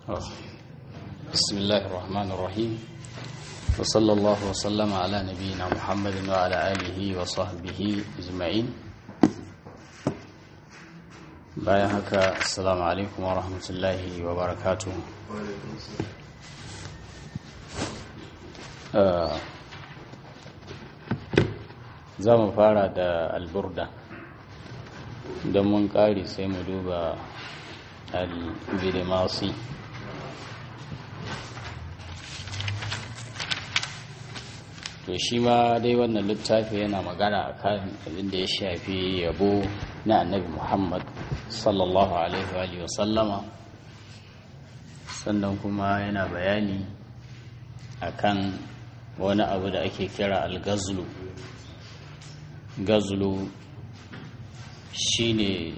بسم الله الرحمن الرحيم وصلى الله وسلم على نبينا محمد وعلى آله وصحبه أجمعين bayan haka assalamu alaikum wa rahmatullahi wa barakatu za mu fara da alburda don mun kari sai mu duba al-bidimasi to shi ma dai wannan littafi yana magana akan abin da ya shafi yabo na annabi muhammad sallallahu alaihi wa sallama sannan kuma yana bayani akan wani abu da ake kira algazlu gazlu shine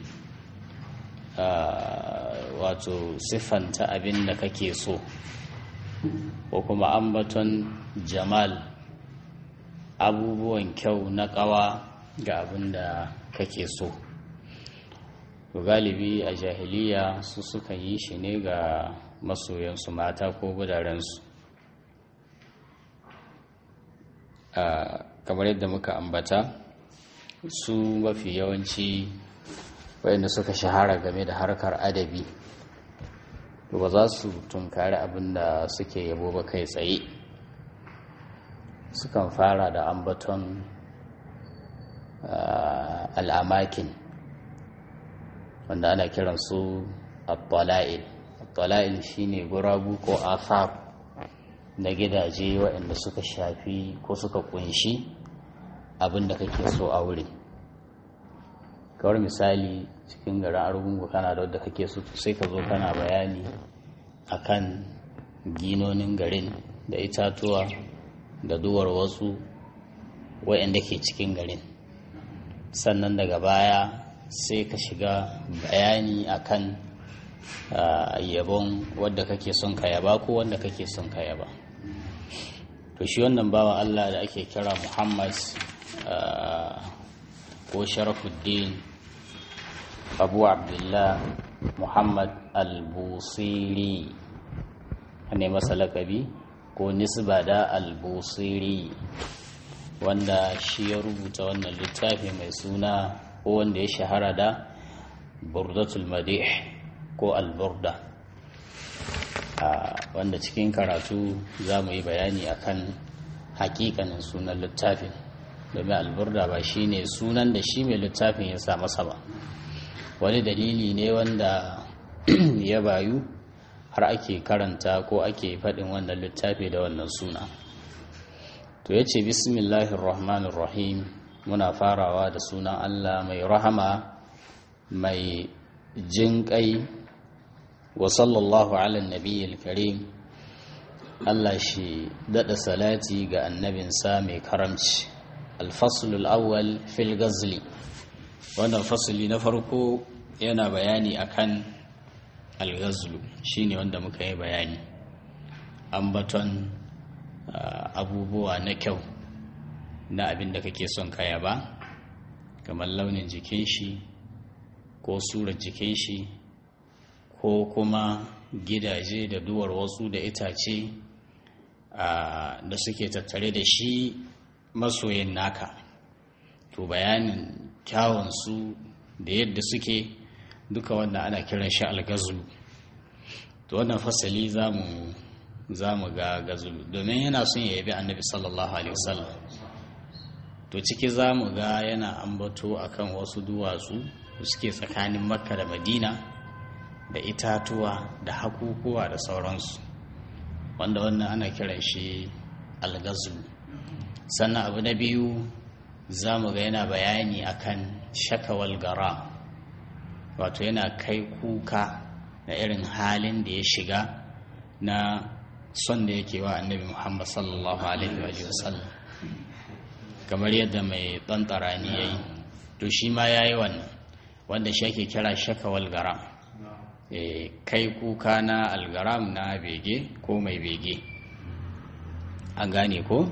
wato siffanta abin da kake so ko kuma ambaton jamal abubuwan kyau na ƙawa ga abin da kake so galibi a jahiliya su suka yi shi ne ga masoyansu mata ko gudarensu kamar yadda muka ambata su mafi yawanci wayanda suka shahara game da harkar adabi ba za su tunkari abin da suke yabo ba kai tsaye sukan fara da ambaton al'amakin wanda ana kiran su at-tala'il at-tala'il shine gurabu ko afar na gidaje waɗanda suka shafi ko suka kunshi abin da kake so a wuri kawar misali cikin garin argungu kana da wadda kake so sai ka zo kana bayani akan ginonin garin da itatuwa da duwar wasu waɗanda ke cikin garin sannan daga baya sai ka shiga bayani akan yabon wadda kake son ka yaba ko wanda kake son ka yaba to shi wannan bawan Allah da ake kira Muhammad ko Sharafuddin Abu Abdullah Muhammad Al-Busiri ne masa lakabi ko nisba da Al-Busiri wanda shi ya rubuta wannan littafi mai suna ko wanda ya shahara da burdatul madih ko alburda wanda cikin karatu za mu yi bayani akan hakikanin sunan littafin domin alburda ba shi ne sunan da shi mai littafin ya sa masa ba wani dalili ne wanda ya bayu har ake karanta ko ake faɗin wannan littafi da wannan suna to ya ce bismillahirrahmanirrahim muna farawa da sunan Allah mai rahama mai jinƙai wa sallallahu ala nabiyyil karim Allah shi daɗa salati ga annabinsa mai karamci alfasulul awwal fil gazli wannan fasuli na farko yana bayani akan algazlu shine wanda muka yi bayani ambaton abubuwa na kyau na abin da kake son kaya ba kamar launin jikin shi ko surar jikin shi ko kuma gidaje da duwar wasu da itace da suke tattare da shi masoyin naka to bayanin kyawunsu da yadda suke duka wanda ana kiran shi algazulu to wannan fasali za mu ga gazulu domin yana son ya yabi annabi sallallahu alaihi wasallam to ciki za mu ga yana ambato akan wasu duwatsu da suke tsakanin makka da madina da itatuwa da hakukuwa da sauransu wanda wannan ana kiran shi algazu sannan abu na biyu za mu ga yana bayani akan shakawal gara wato yana kai kuka da irin halin da ya shiga na son da yake wa annabi muhammad sallallahu alaihi wa sallam kamar yadda mai ɗanɗarani ya yi to shi ma ya yi wannan wanda shi ake kira shakawal garam kai kuka na algaram na bege ko mai bege an gane ko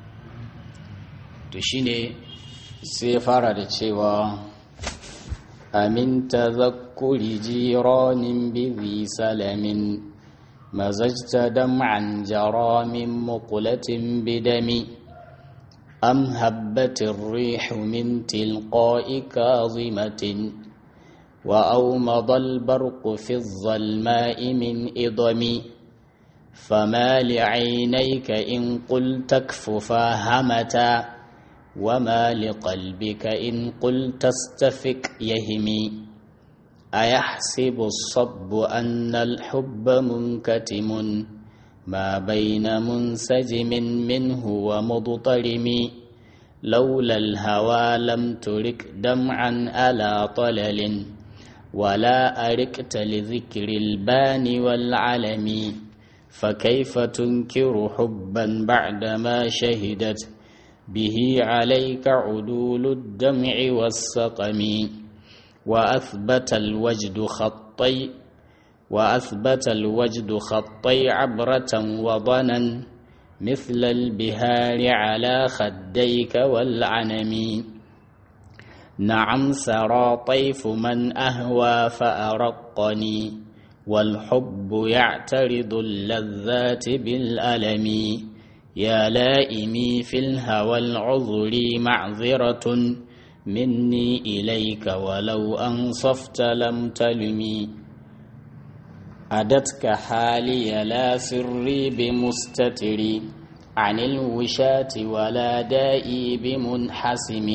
to shi ne sai ya fara da cewa amin tazakkuri jiranin bizi salamin مزجت دمعا جرى من مقلة بدم أم هبت الريح من تلقاء كاظمة وأومض البرق في الظلماء من إضم فما لعينيك إن قلت اكففا همتا وما لقلبك إن قلت استفك يهمي أيحسب الصب أن الحب منكتم ما بين منسجم منه ومضطرم لولا الهوى لم ترك دمعا ألا طلل ولا أركت لذكر البان والعلم فكيف تنكر حبا بعدما شهدت به عليك عدول الدمع والسقم وأثبت الوجد خطي وأثبت الوجد خطي عبرة وضنا مثل البهار على خديك والعنم نعم سرى طيف من أهوى فأرقني والحب يعترض اللذات بالألم يا لائمي في الهوى العذر معذرة مني إليك ولو أنصفت لم تلمي أدتك حالي لا سري بمستتري عن الوشاة ولا دائي بمنحسم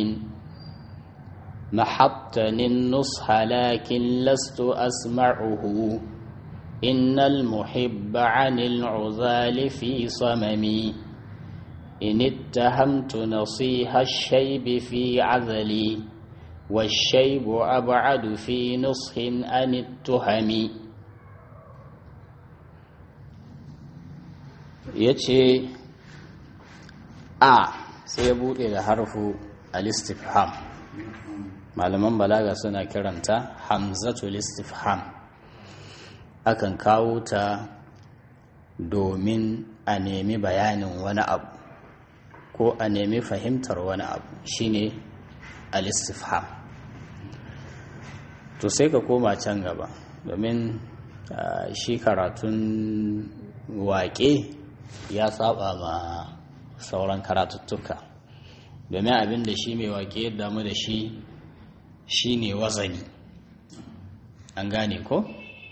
محطني النصح لكن لست أسمعه إن المحب عن العذال في صممي إن اتهمت نصيح الشيب في عذلي والشيب أبعد في نصح عن التهم yace a sai ya bude da harfu al-istifham malaman balaga suna kiranta hamzatul istifham akan kawo ta domin a nemi bayanin wani abu ko a nemi fahimtar wani abu shine al-istifham to sai ka koma can gaba domin shi karatun waƙe ya saba ma sauran karatuttuka domin abin da shi mai waƙe damu da shi shine wazani an gane ko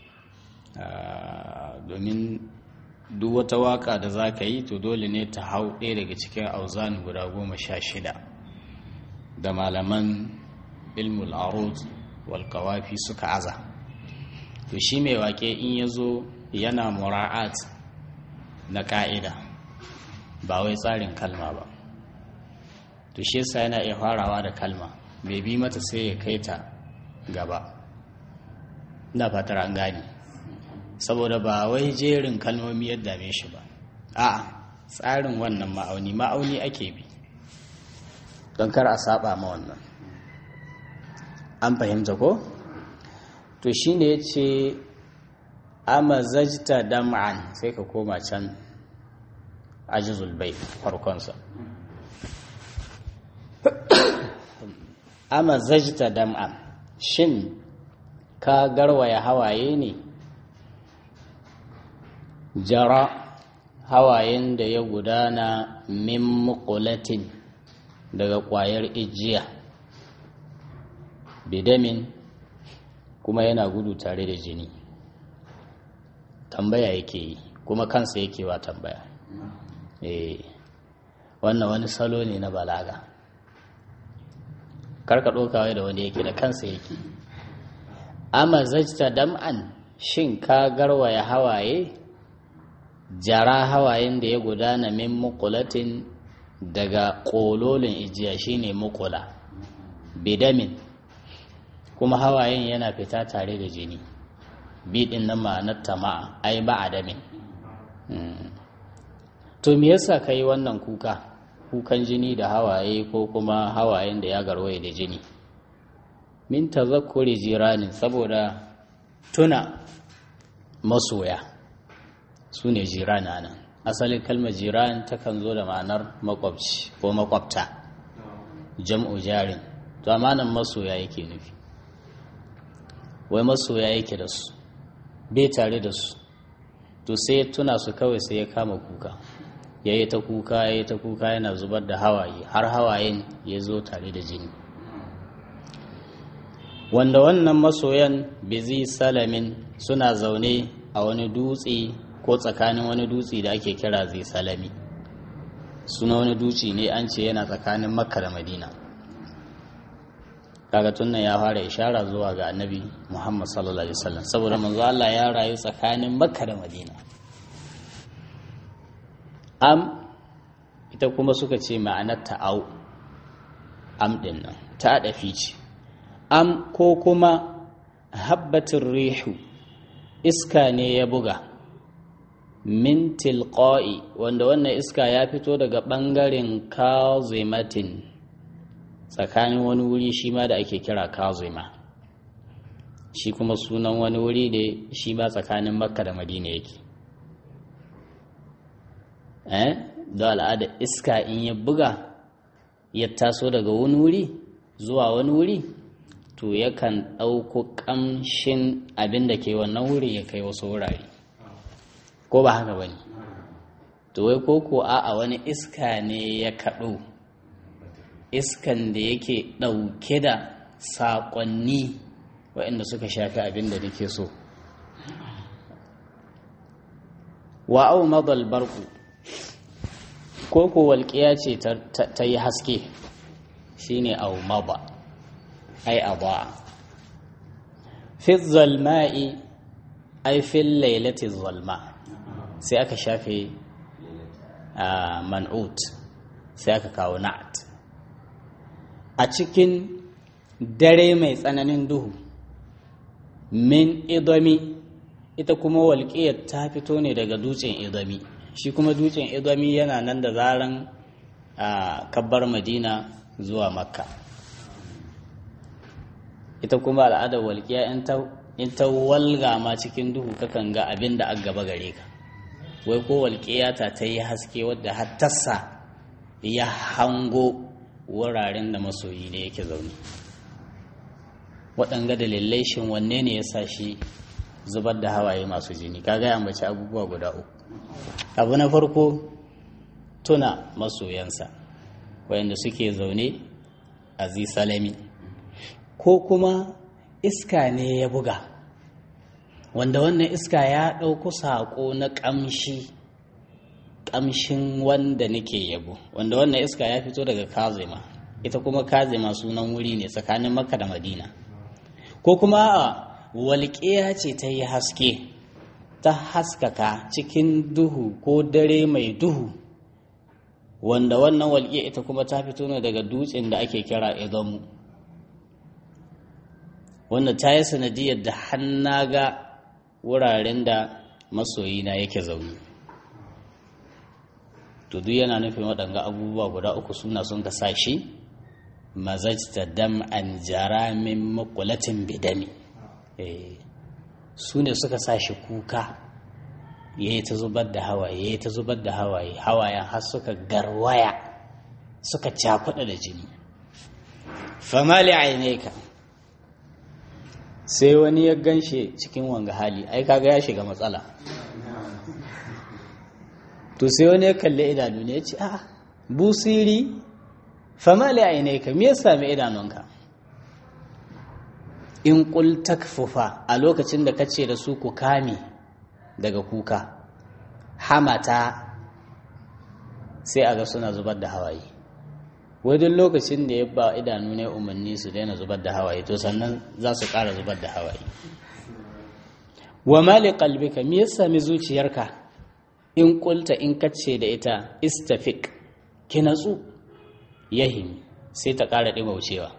domin duk wata waka da za ka yi to dole ne ta hau ɗaya daga cikin auzan guda goma sha shida da malaman ilmul arud wal kawafi suka aza to shi mai wake in ya zo yana mura'at na ka'ida ba wai tsarin kalma ba to shi yasa yana iya farawa da kalma bai bi mata sai ya kai ta gaba ina fatar an gane saboda ba wai jerin kalmomi ya dame shi ba a tsarin wannan ma'auni ma'auni ake bi don kar a saba ma wannan an fahimta ko to shine ya ce amazajta dam'an sai ka koma can ajizul bai farkonsa amazajta dam'an shin ka garwaya hawaye ne jara hawayen da ya gudana min muqulatin daga ƙwayar ijiya bidamin kuma yana gudu tare da jini tambaya yake yi kuma kansa yake wa tambaya eh wannan wani salo ne na balaga karka ɗaukawa da wani yake da kansa yake amma zajta dam'an shin ka garwaya hawaye jara hawayen da ya gudana min mukulatin daga ƙololin ijiya shine mukula bidamin kuma hawayen yana fita tare da jini biɗin na ma'anar tama'a ai ba adamin to me yasa ka yi wannan kuka kukan jini da hawaye ko kuma hawayen da ya garwaye da jini min tazakkuri jiranin saboda tuna masoya su ne jirana nan asalin kalmar jiran takan zo da ma'anar makwabci ko makwabta jam'u jarin to amanan masoya yake nufi wai masoya yake da su bai tare da su to to sai ya tuna su kawai sai ya kama kuka ya yi ta kuka ya yi ta kuka yana zubar da hawaye har hawayen ya zo tare da jini wanda wannan masoyan bizi salamin suna zaune a wani dutse ko tsakanin wani dutse da ake kira zai salami suna wani dutse ne an ce yana tsakanin makka da madina kaga tunan ya fara ishara zuwa ga annabi muhammad sallallahu alaihi wasallam saboda manzo Allah ya rayu tsakanin makka da madina am ita kuma suka ce ma'anar ta'au am din nan ta dafi ce am ko kuma habbatin rihu iska ne ya buga min tilqa'i wanda wannan iska ya fito daga ɓangaren kazimatin tsakanin wani wuri shi ma da ake kira kazima shi kuma sunan wani wuri da shi ma tsakanin makka da madina yake eh da al'ada iska in ya buga ya taso daga wani wuri zuwa wani wuri to yakan ɗauko ƙamshin abin da ke wannan wuri ya kai wasu wurare ko ba haka ba ne to wai ko ko a wani iska ne ya kaɗo iskan da yake ɗauke da saƙonni waɗanda suka shafi abin da nake so wa'au madal barku ko ko walƙiya ce ta yi haske shine au maba ai aba fi zalma'i ai fi lailati zalma sai aka shafe man'ut sai aka kawo na'at a cikin dare mai tsananin duhu min idomi ita kuma walƙiyar ta fito ne daga dutsen idomi shi kuma dutsen idomi yana nan da zaran kabbar madina zuwa makka ita kuma al'adar walƙiya in ta walga ma cikin duhu kakan ga abin da aka gaba gare ka wai ko walƙiya ta ta yi haske wadda hattassa ya hango wuraren da masoyi ne yake zaune waɗanga dalilai shin wanne ne ya sa shi zubar da hawaye masu jini ka gaya mace abubuwa guda uku abu na farko tuna masoyansa wayanda suke zaune a salami ko kuma iska ne ya buga wanda wannan iska ya ɗauko saƙo na ƙamshi ƙamshin wanda nake yabo wanda wannan iska ya fito daga kazima ita kuma kazima sunan wuri ne tsakanin makka da madina ko kuma a walƙiya ce ta yi haske ta haskaka cikin duhu ko dare mai duhu wanda wannan walƙiya ita kuma ta fito ne daga dutsen da ake kira idamu wanda ta yi sanadiyar da hannaga wuraren da masoyina yake zaune to duk yana nufin waɗanga abubuwa guda uku suna sun ka shi mazajta dam an jara min makulatin bidami su ne suka sa shi kuka ya yi ta zubar da hawaye ya yi ta zubar da hawaye hawayen har suka garwaya suka cakuɗa da jini famali aineka sai wani ya ganshe cikin wanga hali ai kaga ya shiga matsala to sai wani ya kalli idanu ne ya ce a busiri famali aineka me ya sami idanunka in ƙul takfufa a lokacin da kace da su ku kame daga kuka hamata sai a ga suna zubar da hawaye duk lokacin da ya ba idanu ne umarni su daina zubar da hawaye to sannan za su ƙara zubar da hawaye wa mali qalbika me ya sami zuciyarka in kulta in kace da ita istafik ki natsu yahimi sai ta ƙara ɗimaucewa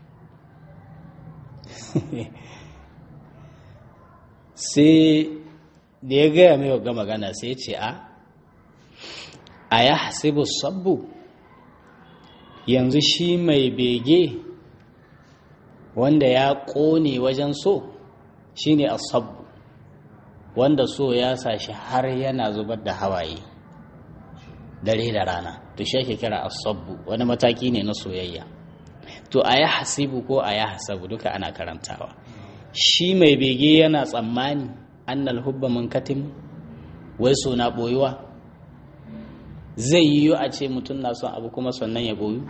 sai da ya gaya mai ga magana sai ce a a ya hasibu sabbu yanzu shi mai bege wanda ya ƙone wajen so shine asabbu wanda so ya sa shi har yana zubar da hawaye dare da rana to shi ake kira asabbu wani mataki ne na soyayya to a ya hasibu ko a ya hasabu duka ana karantawa shi mai bege yana tsammani annal hubba munkatim wai so na ɓoyuwa zai yiwu a ce mutum na son abu kuma sannan ya ɓoyu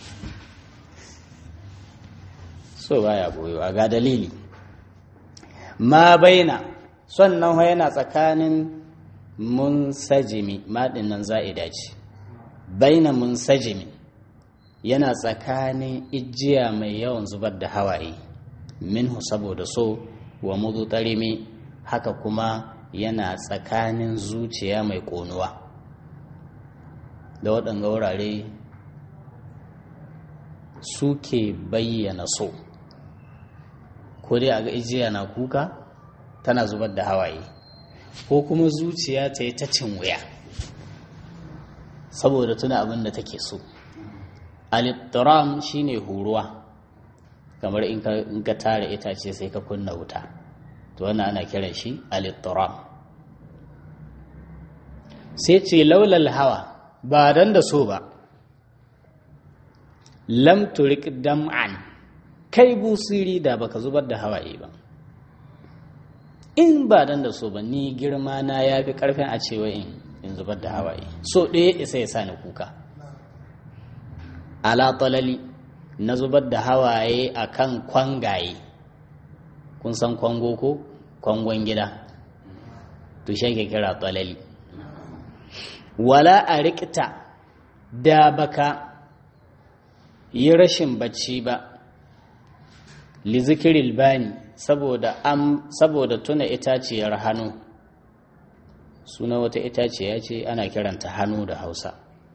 so baya ɓoyuwa ga dalili ma baina sannan yana tsakanin munsajimi maɗin nan za'ida ce baina munsajimi yana tsakanin ijiya mai yawan zubar da hawaye minhu saboda so wa mudu tarimi haka kuma yana tsakanin zuciya mai ƙonuwa da waɗanga wurare suke bayyana so ko dai a ga ijiya na kuka tana zubar da hawaye ko kuma zuciya ta yi ta cin wuya saboda tuna abin da take so alittiram shine huruwa kamar in ka tara itace sai ka kunna wuta to wannan ana kiran shi alittiram sai ce laulal hawa ba dan da so ba lam turik dam'an kai busiri da baka zubar da hawaye ba in ba dan da so ba ni girma na ya fi karfin a cewa in zubar da hawaye so ɗaya isa ya sa ni kuka ala talali na zubar da hawaye a kan kwangaye kun san kwango ko kwangon gida to shi ke kira talali wala a rikita da baka yi rashin bacci ba li zikiril bani saboda am saboda tuna itaciyar hannu suna wata itaciya ce ana kiranta hannu da hausa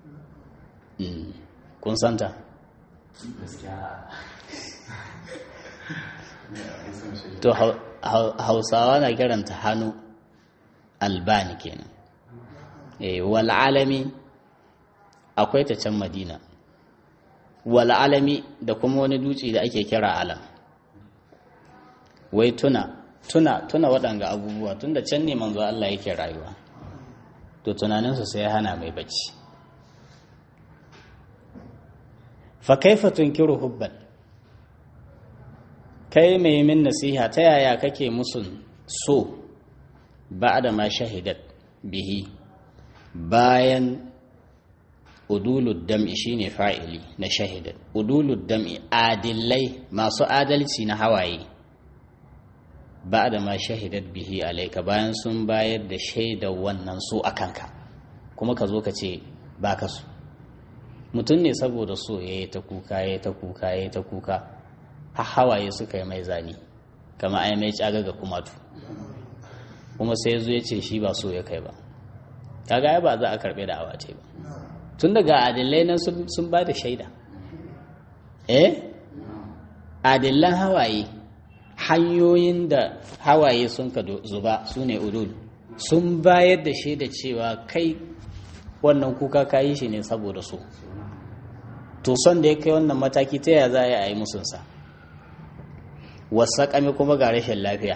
kun santa to hausawa na kiranta hannu albani kenan eh wal alami akwai ta can madina wal alami da kuma wani dutse da ake kira alam wai tuna tuna tuna waɗanga abubuwa tunda can ne manzo Allah yake rayuwa to tunaninsu sai ya hana mai bacci fa kaifa tunkiru hubban kai mai min nasiha ta yaya kake musun so da ma shahidat bihi bayan udulud dam'i shine fa'ili na shahidat udulud dam'i adillai masu adalci na hawaye da ma shahidat bihi alaika bayan sun bayar da shaidar wannan su a kanka kuma ka zo ka ce ba ka so mutum ne saboda so ya yi ta kuka ya yi ta kuka ya yi ta kuka har hawaye suka yi mai zani kama ai mai caga ga kumatu kuma sai zo ya ce shi ba so ya kai ba kaga ai ba za a karbe da awace ba tun daga adillai nan sun ba da shaida eh adillan hawaye hanyoyin da hawaye sun ka zuba su ne udul sun bayar da shaida cewa kai wannan kuka ka yi shi ne saboda so to son da ya kai wannan mataki ta yaya za a yi musunsa wasaƙami kuma ga rashin lafiya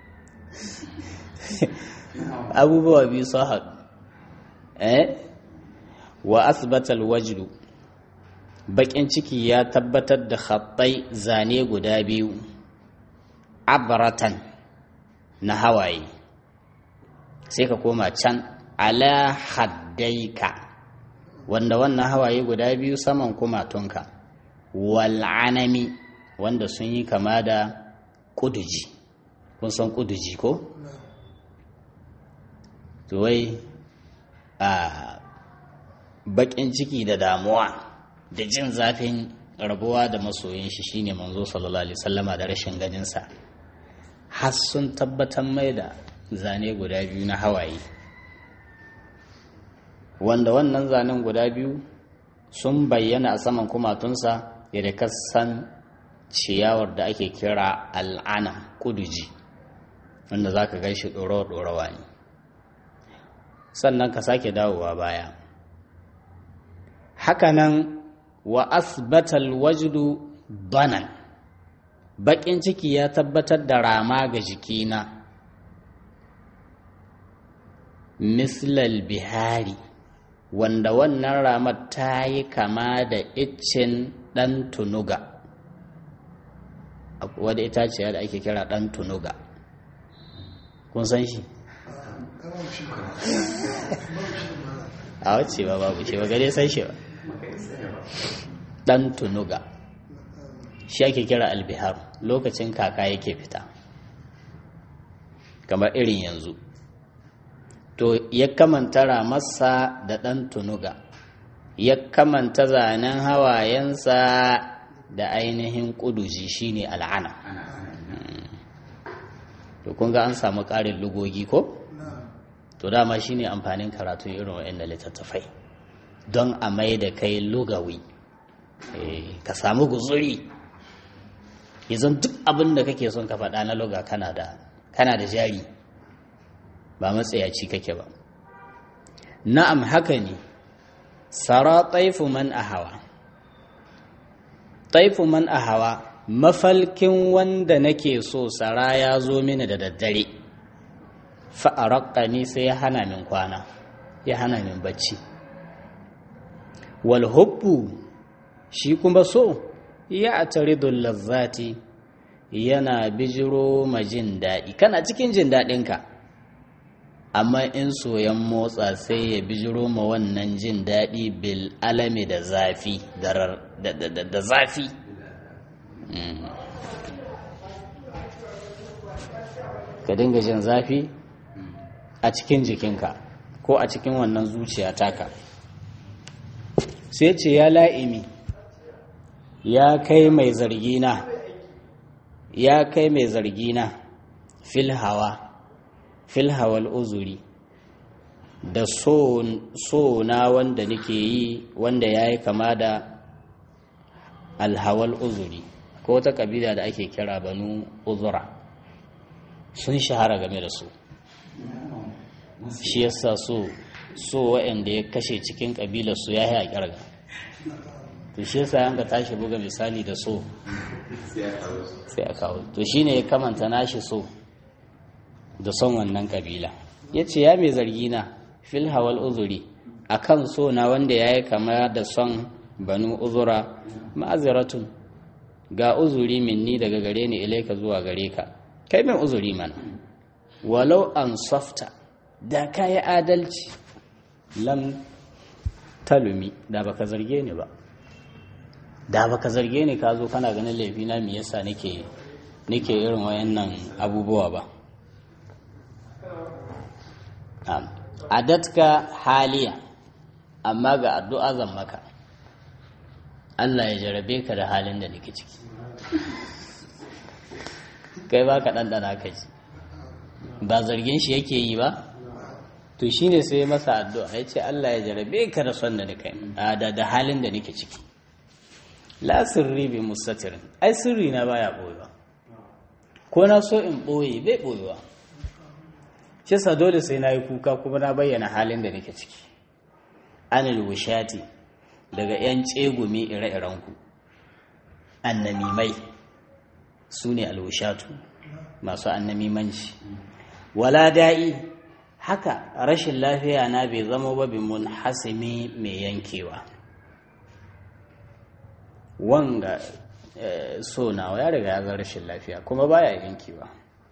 abubuwa biyu sun haɗu eh wa asbatal wajdu baƙin ciki ya tabbatar da khattai zane guda biyu abratan na hawaye sai ka koma can ala haddaika wanda wannan hawaye guda biyu saman kumatunka wal'anami wanda sun yi kama da kuduji kun san kuduji ko? wai a bakin ciki da damuwa da jin zafin rabuwa da masoyin shi shine manzo sallallahu alaihi sallama da rashin ganinsa har sun tabbatar mai da zane guda biyu na hawaye wanda wannan zanen guda biyu sun bayyana a saman kumatunsa yadda kasan ciyawar da ake kira al'ana kuduji wanda za ka gan shi ɗorawa ne sannan ka sake dawowa baya hakanan wa asbatal wajdu banan baƙin ciki ya tabbatar da rama ga jikina mislal bihari wanda wannan ramar ta yi kama da iccen ɗan tunuga wadda itaciya da ake kira ɗan tunuga kun san shi a wacce ba babu ce ba gare san shi ba dan tunuga shi ake kira albihar lokacin kaka yake fita kamar irin yanzu to ya kamanta ramarsa da ɗan tunuga ya kamanta zanen hawayensa da ainihin ƙuduji shine al'ana to kun ga an samu ƙarin lugogi ko to dama shine amfanin karatu irin waɗanda littattafai don a mai da kai lugawi ka samu guzuri yanzu duk abin da kake son ka faɗa na luga kana da jari ba matsayaci kake ba na'am haka ne sara taifu man ahawa taifu man ahawa mafalkin wanda nake so sara ya zo mini da daddare fa'araƙa sai ya hana min kwana ya hana min bacci walhubbu shi kuma so ya ataridul lazzati yana bijiro ma jin daɗi kana cikin jin daɗinka amma in soyan motsa sai ya bijiro ma wannan jin daɗi bil alami da zafi da zafi ka dinga jin zafi a cikin jikinka ko a cikin wannan zuciya taka sai ce ya la'imi ya kai mai zargina ya kai mai zargina fil hawa fil hawal uzuri da so na wanda nake yi wanda ya yi kama da alhawal uzuri ko ta kabila da ake kira banu uzura sun shahara game da su shi yasa so so waɗanda ya kashe cikin kabilar su ya yi a ƙirga to shi yasa yanka tashi buga misali da so sai a kawo to shine ya kamanta nashi so da son wannan kabila ya ce ya mai zargi na fil hawal uzuri a kan so na wanda ya yi kama da son banu uzura ma'aziratun ga uzuri minni daga gare ni ilaika zuwa gare ka kai min uzuri mana walau an softa da ka yi adalci lam talumi da baka zarge ni ba da baka zarge ni ka zo kana ganin laifina me yasa nake nake irin wayannan abubuwa ba adatka haliya amma ga addu'a zan maka Allah ya jarabe ka da halin da nake ciki kai ba ka ɗanɗana ka ji ba zargin shi yake yi ba to shi ne sai masa addu'a ya ce Allah ya jarabe ka da son da nake da halin da nake ciki la sirri bi mustatirin ai sirri na baya ɓoyewa ko na so in ɓoye bai ɓoyewa shi sa dole sai na yi kuka kuma na bayyana halin da nake ciki anil wushati daga 'yan tsegumi ire-irenku annamimai su ne alwushatu masu annamimanci wala da'i haka rashin lafiya na bai zama ba bi mun hasimi mai yankewa wanga so nawa ya riga ya zan rashin lafiya kuma baya yankewa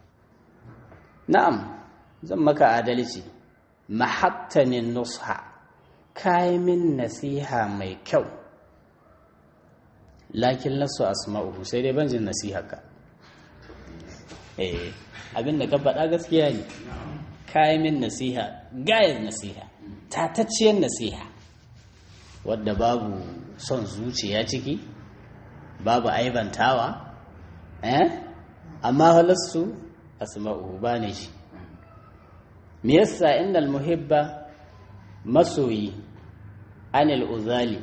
na'am zan maka adalci mahattanin nusha min nasiha mai kyau lakin lasu asma'uhu sai dai ban jin nasiha ka eh abin da ka faɗa gaskiya ne min nasiha gayar nasiha tatacciyar nasiha wadda babu son zuciya ciki babu aibantawa eh amma halassu asma'uhu ba ne shi me yasa innal muhibba masoyi anil uzali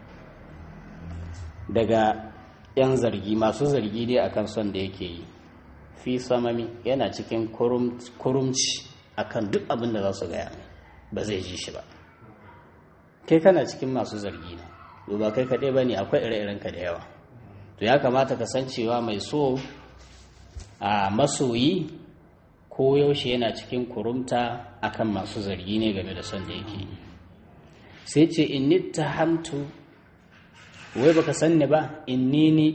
daga yan zargi masu zargi dai akan son da yake yi fi samami yana cikin kurumci akan duk abin da za su gaya mai ba zai ji shi ba kai kana cikin masu zargi ne ba kai kaɗai ba ne akwai ire-irenka da yawa to ya kamata ka san cewa mai so a masoyi ko yaushe yana cikin kurumta akan masu zargi ne game da son da yake sai ce inni tahamtu wai baka sanni ba inni ni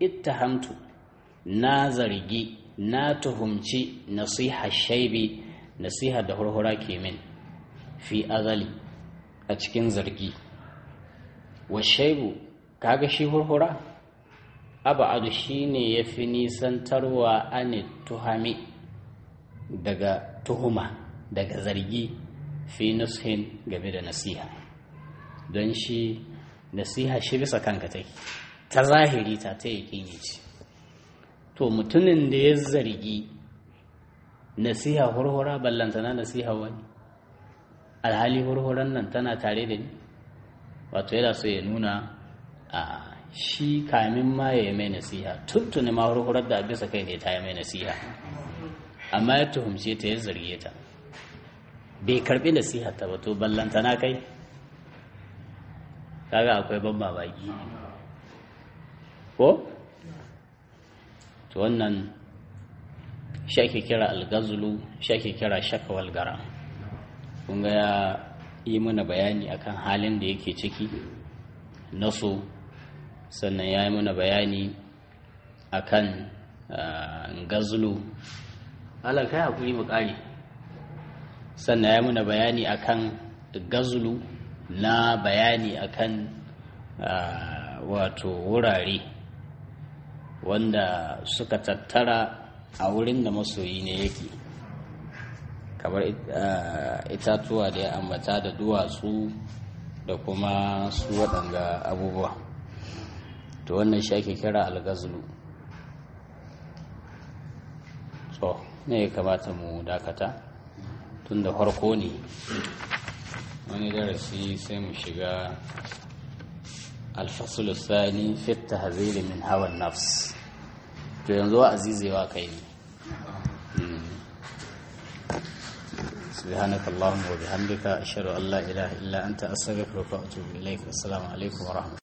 ittahamtu na zargi na tuhumci nasiha shaibi nasiha da hurhura ke min fi azali a cikin zargi wa shaibu kaga shi hurhura aba'adu shine yafi nisantarwa ani tuhami daga tuhuma daga zargi fi nushin game da nasiha don shi nasiha shi bisa kanka take ta zahiri ta ta yakin ce to mutumin da ya zargi nasiha hurhura ballantana nasiha wani alhali hurhuran nan tana tare da ni wato yana so ya nuna a shi kamin ma ya yi mai nasiha tuntuni ma hurhurar da bisa kai ne ta yi mai nasiha amma ya tuhumce ta ya zarge ta bai karbi nasiha ta ba to ballantana kai kaga akwai ban babaki ko to wannan shi ake kira algazulu shi ake kira shakawal gara kun ga ya yi mana bayani akan halin da yake ciki na so sannan ya yi mana bayani akan gazulu halar kai hakuri mu kare sannan ya yi mana bayani akan gazulu na bayani akan wato wurare wanda suka tattara a wurin da masoyi ne yake kamar itatuwa da ya ambata da duwatsu da kuma su waɗanga abubuwa to wannan shi ake kira algazlu so ne ya kamata mu dakata tun da farko ne wani darasi sai mu shiga alfasul sani fit tahziri min hawan nafs to yanzu wa azizewa kai ne سبحانك اللهم وبحمدك أشهد أن لا إله إلا أنت أستغفرك وأتوب إليك والسلام عليكم ورحمة الله